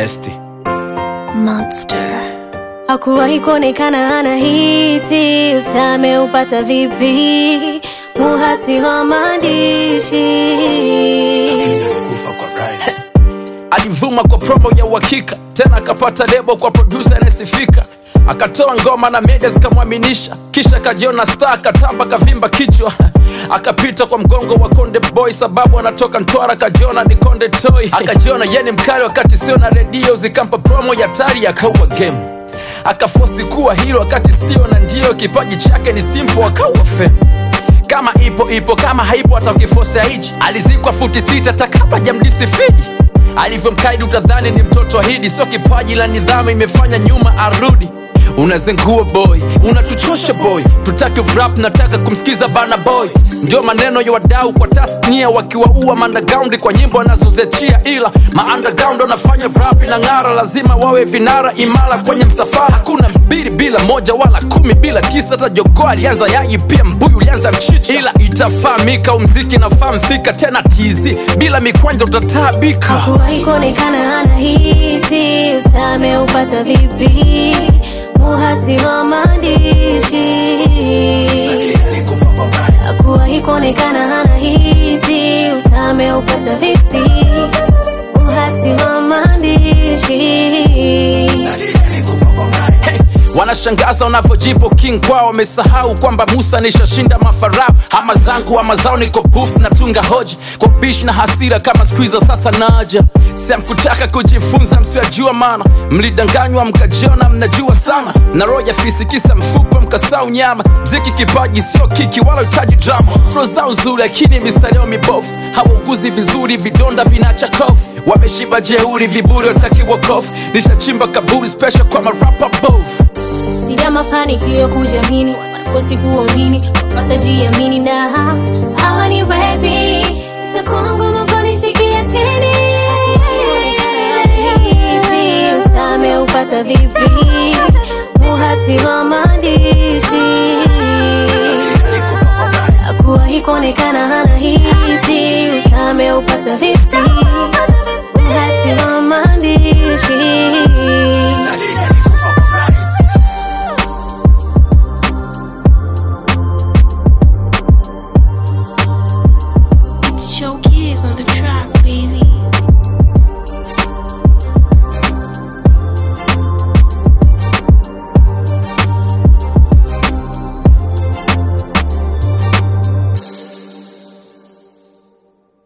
besti Monster. Hakuwahi kuonekana ana hiti, usta ameupata vipi? Muhasi wa maandishi alivuma kwa promo ya uhakika tena akapata lebo kwa producer anayesifika akatoa ngoma na media zikamwaminisha kisha akajiona star akatamba kavimba kichwa akapita kwa mgongo wa konde boy sababu anatoka ntwara akajiona ni konde toy akajiona yeni mkali wakati sio na redio zikampa promo ya tari akaua game akafosi kuwa hilo wakati sio na ndio kipaji chake ni simple akaua fame kama ipo ipo kama haipo hata ukifosea hichi alizikwa futi sita takapa jamdisi fidi alivyomkaidi utadhani ni mtoto hidi sio kipaji la nidhamu imefanya nyuma arudi unazengua boy unatuchosha boy tutaki rap nataka kumsikiza bana boy ndio maneno ya wadau kwa tasnia wakiwaua mandagaundi kwa nyimbo anazozechia ila maandagaundi wanafanya rap na ng'ara lazima wawe vinara imara kwenye msafara hakuna mbili bila moja wala kumi bila tisa hata jogoo alianza yai pia mbuyu ulianza mchicha ila itafahamika umziki nafaa mfika tena tizi bila mikwanja utataabika Hakuwahi kuonekana ana hiti, usta ameupata vipi? Muhasi wa maandishi Hakuwahi kuonekana ana hiti, usta ameupata vipi? Muhasi wa maandishi Hey, wanashangaza wanavyojipo king kwao wamesahau kwamba musa nishashinda mafarao ama zangu ama zao niko booth natunga hoja kwa bish na hasira kama skuiza sasa naja samkutaka kujifunza msiojua mana mlidanganywa mkajiona mnajua sana na roja fisikisa mfupa mkasau nyama mziki kipaji sio kiki wala utaji drama flo zao nzuri lakini mistareo mibofu hawauguzi vizuri vidonda vinacha kofu wameshiba jeuri viburi watakiwa kofu nishachimba kaburi special kwa marapa both Sija mafanikio kujamini, wanakosi kuamini, watajiamini na hawaniwezi. Itakuwa ngumu kunishikia chini. Usta ameupata vipi? Muhasi wa maandishi hakuwahi kuonekana